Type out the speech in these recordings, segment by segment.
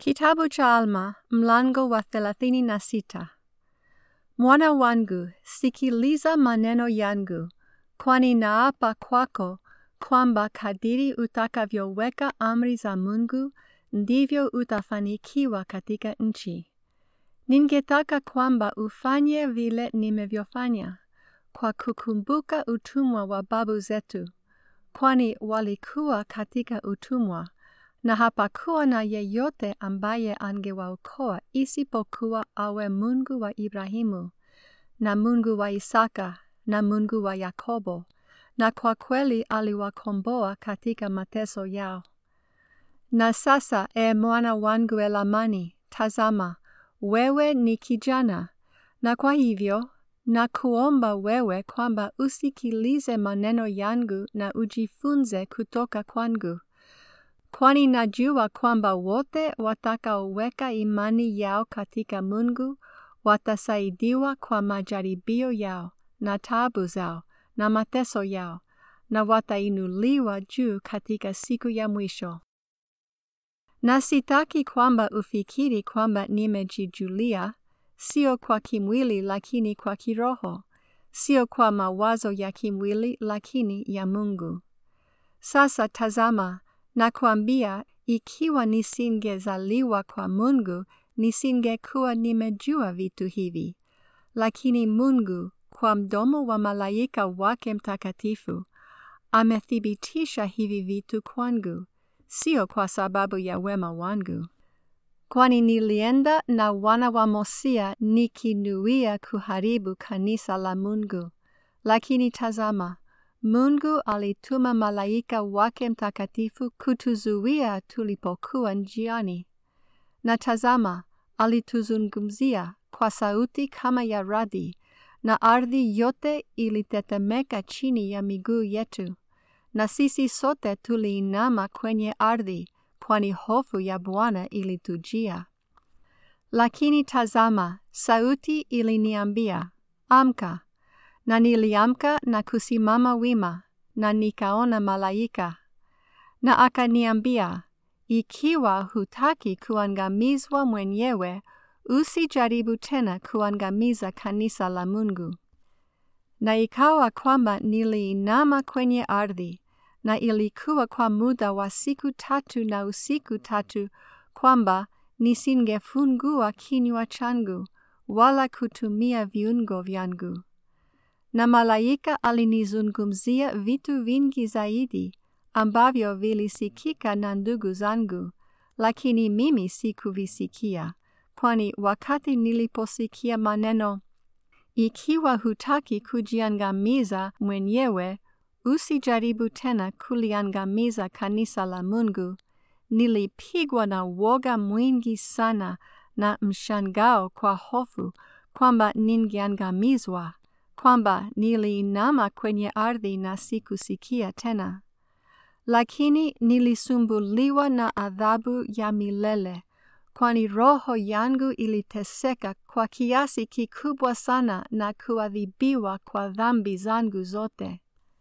Kitabu cha Alma mlango wa thelathini na sita. Mwana wangu, sikiliza maneno yangu, kwani naapa kwako kwamba kadiri utakavyoweka amri za Mungu ndivyo utafanikiwa katika nchi. Ningetaka kwamba ufanye vile nimevyofanya, kwa kukumbuka utumwa wa babu zetu, kwani walikuwa katika utumwa na hapakuwa na yeyote ambaye angewaokoa isipokuwa awe Mungu wa Ibrahimu na Mungu wa Isaka na Mungu wa Yakobo, na kwa kweli aliwakomboa katika mateso yao. Na sasa, e mwana wangu Elamani, tazama, wewe ni kijana, na kwa hivyo na kuomba wewe kwamba usikilize maneno yangu na ujifunze kutoka kwangu kwani najua kwamba wote watakaoweka imani yao katika Mungu watasaidiwa kwa majaribio yao na taabu zao na mateso yao, na watainuliwa juu katika siku ya mwisho. Na sitaki kwamba ufikiri kwamba nimejijulia, sio kwa kimwili lakini kwa kiroho, sio kwa mawazo ya kimwili lakini ya Mungu. Sasa tazama, Nakwambia, ikiwa nisingezaliwa kwa Mungu, nisingekuwa nimejua vitu hivi. Lakini Mungu, kwa mdomo wa malaika wake mtakatifu, amethibitisha hivi vitu kwangu, sio kwa sababu ya wema wangu. Kwani nilienda na wana wa Mosia nikinuia kuharibu kanisa la Mungu. Lakini tazama, Mungu alituma malaika wake mtakatifu kutuzuia tulipokuwa njiani. Na tazama, alituzungumzia kwa sauti kama ya radi, na ardhi yote ilitetemeka chini ya miguu yetu, na sisi sote tuliinama kwenye ardhi, kwani hofu ya Bwana ilitujia. Lakini tazama, sauti iliniambia, amka na niliamka na kusimama wima, na nikaona malaika. Na akaniambia, ikiwa hutaki kuangamizwa mwenyewe, usijaribu tena kuangamiza kanisa la Mungu. Na ikawa kwamba niliinama kwenye ardhi, na ilikuwa kwa muda wa siku tatu na usiku tatu, kwamba nisingefungua kinywa changu, wala kutumia viungo vyangu na malaika alinizungumzia vitu vingi zaidi ambavyo vilisikika na ndugu zangu, lakini mimi sikuvisikia, kwani wakati niliposikia maneno, ikiwa hutaki kujiangamiza mwenyewe, usijaribu tena kuliangamiza kanisa la Mungu, nilipigwa na woga mwingi sana na mshangao kwa hofu kwamba ningeangamizwa kwamba niliinama kwenye ardhi na sikusikia tena. Lakini nilisumbuliwa na adhabu ya milele, kwani roho yangu iliteseka kwa kiasi kikubwa sana na kuadhibiwa kwa dhambi zangu zote.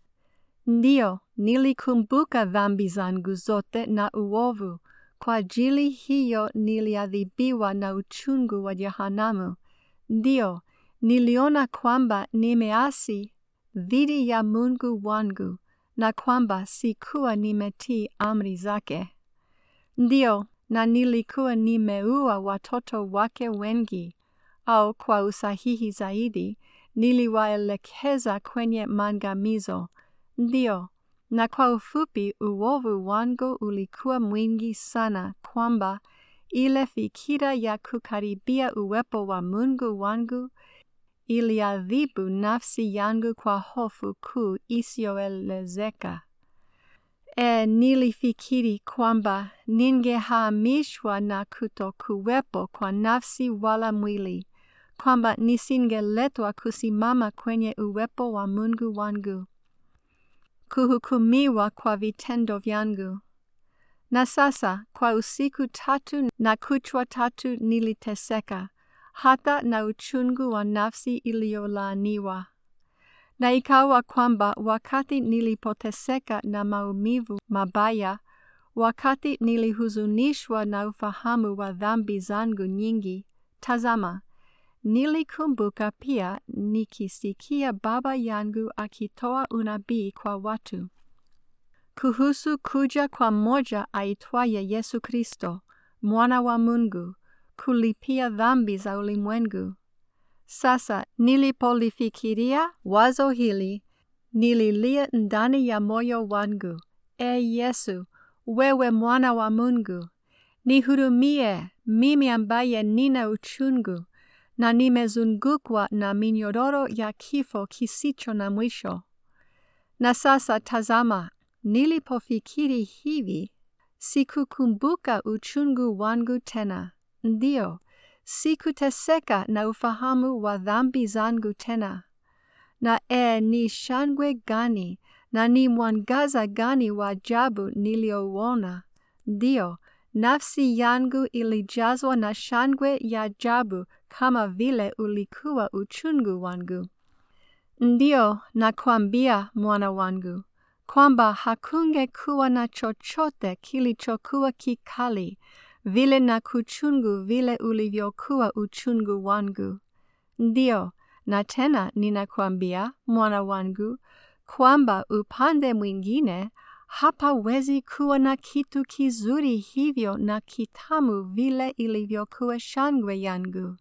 Ndiyo, nilikumbuka dhambi zangu zote na uovu, kwa ajili hiyo niliadhibiwa na uchungu wa jehanamu. Ndiyo, niliona kwamba nimeasi dhidi ya Mungu wangu na kwamba sikuwa nimetii amri zake. Ndiyo, na nilikuwa nimeua watoto wake wengi, au kwa usahihi zaidi, niliwaelekeza kwenye maangamizo. Ndiyo, na kwa ufupi uovu wangu ulikuwa mwingi sana kwamba ile fikira ya kukaribia uwepo wa Mungu wangu iliadhibu nafsi yangu kwa hofu kuu isiyoelezeka. E, nilifikiri kwamba ningehamishwa na kutokuwepo kwa nafsi wala mwili, kwamba nisingeletwa kusimama kwenye uwepo wa Mungu wangu, kuhukumiwa kwa vitendo vyangu. Na sasa kwa usiku tatu na kuchwa tatu niliteseka hata na uchungu wa nafsi iliyolaaniwa. Na ikawa kwamba wakati nilipoteseka na maumivu mabaya, wakati nilihuzunishwa na ufahamu wa dhambi zangu nyingi, tazama, nilikumbuka pia nikisikia baba yangu akitoa unabii kwa watu kuhusu kuja kwa mmoja aitwaye Yesu Kristo, mwana wa Mungu, kulipia dhambi za ulimwengu. Sasa nilipolifikiria wazo hili, nililia ndani ya moyo wangu, E Yesu, wewe mwana wa Mungu, nihurumie mimi ambaye nina uchungu na nimezungukwa na minyororo ya kifo kisicho na mwisho. Na sasa tazama, nilipofikiri hivi, sikukumbuka uchungu wangu tena. Ndiyo, sikuteseka na ufahamu wa dhambi zangu tena. Na e, ni shangwe gani na ni mwangaza gani wa ajabu niliouona! Ndiyo, nafsi yangu ilijazwa na shangwe ya ajabu kama vile ulikuwa uchungu wangu. Ndiyo, nakwambia mwana wangu, kwamba hakungekuwa na chochote kilichokuwa kikali vile na kuchungu vile ulivyokuwa uchungu wangu. Ndiyo, na tena ninakwambia mwana wangu, kwamba upande mwingine hapawezi kuwa na kitu kizuri hivyo na kitamu vile ilivyokuwa shangwe yangu.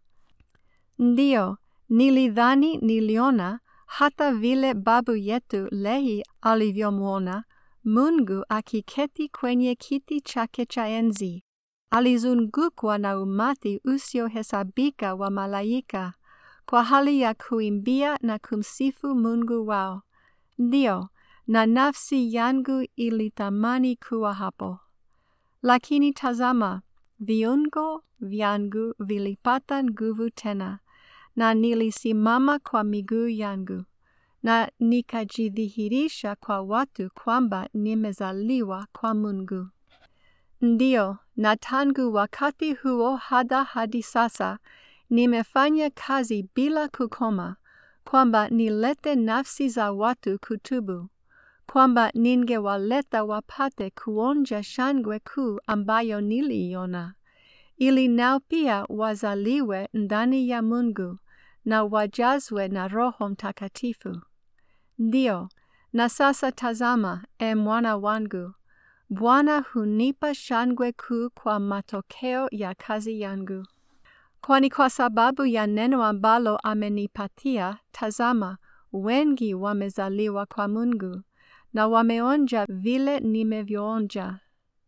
Ndiyo, nilidhani niliona hata vile babu yetu Lehi alivyomwona Mungu akiketi kwenye kiti chake cha enzi, alizungukwa na umati usiohesabika wa malaika kwa hali ya kuimbia na kumsifu Mungu wao. Ndiyo, na nafsi yangu ilitamani kuwa hapo. Lakini tazama, viungo vyangu vilipata nguvu tena, na nilisimama kwa miguu yangu, na nikajidhihirisha kwa watu kwamba nimezaliwa kwa Mungu. Ndiyo, na tangu wakati huo hada hadi sasa, nimefanya kazi bila kukoma, kwamba nilete nafsi za watu kutubu, kwamba ningewaleta wapate kuonja shangwe kuu ambayo niliiona, ili nao pia wazaliwe ndani ya Mungu na wajazwe na Roho Mtakatifu. Ndiyo, na sasa tazama, e mwana wangu, Bwana hunipa shangwe kuu kwa matokeo ya kazi yangu. Kwani kwa sababu ya neno ambalo amenipatia, tazama, wengi wamezaliwa kwa Mungu, na wameonja vile nimevyoonja,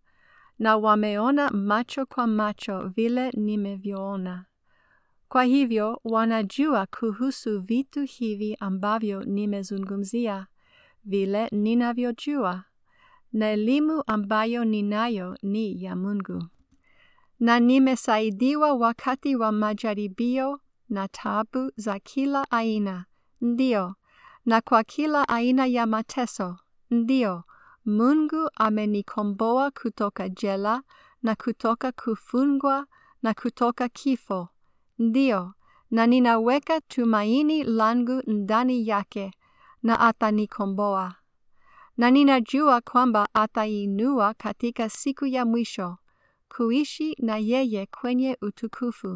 na wameona macho kwa macho vile nimevyoona. Kwa hivyo wanajua kuhusu vitu hivi ambavyo nimezungumzia, vile ninavyojua, na elimu ambayo ninayo ni ya Mungu na nimesaidiwa wakati wa majaribio na taabu za kila aina, ndiyo, na kwa kila aina ya mateso, ndiyo, Mungu amenikomboa kutoka jela na kutoka kufungwa na kutoka kifo, ndiyo, na ninaweka tumaini langu ndani yake na atanikomboa. Na ninajua kwamba atainua katika siku ya mwisho kuishi na yeye kwenye utukufu.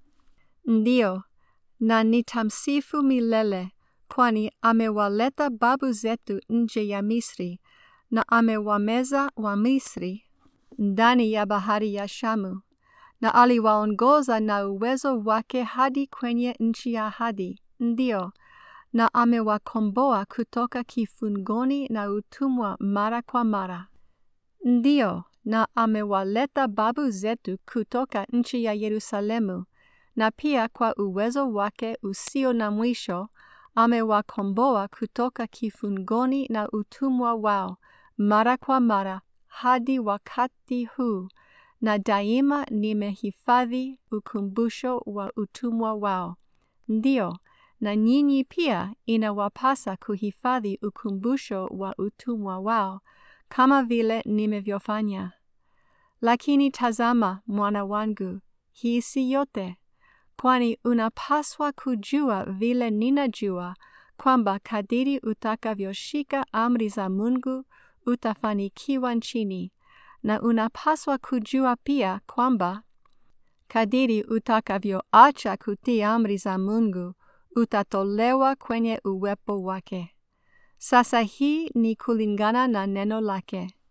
Ndiyo, na nitamsifu milele, kwani amewaleta babu zetu nje ya Misri, na amewameza wa Misri ndani ya bahari ya Shamu, na aliwaongoza na uwezo wake hadi kwenye nchi ya ahadi. Ndiyo, na amewakomboa kutoka kifungoni na utumwa mara kwa mara. Ndiyo, na amewaleta babu zetu kutoka nchi ya Yerusalemu, na pia kwa uwezo wake usio na mwisho amewakomboa kutoka kifungoni na utumwa wao mara kwa mara hadi wakati huu, na daima nimehifadhi ukumbusho wa utumwa wao. Ndiyo, na nyinyi pia inawapasa kuhifadhi ukumbusho wa utumwa wao kama vile nimevyofanya. Lakini tazama, mwana wangu, hii si yote, kwani unapaswa kujua vile ninajua kwamba kadiri utakavyoshika amri za Mungu utafanikiwa nchini, na unapaswa kujua pia kwamba kadiri utakavyoacha kutii amri za Mungu utatolewa kwenye uwepo wake. Sasa hii ni kulingana na neno lake.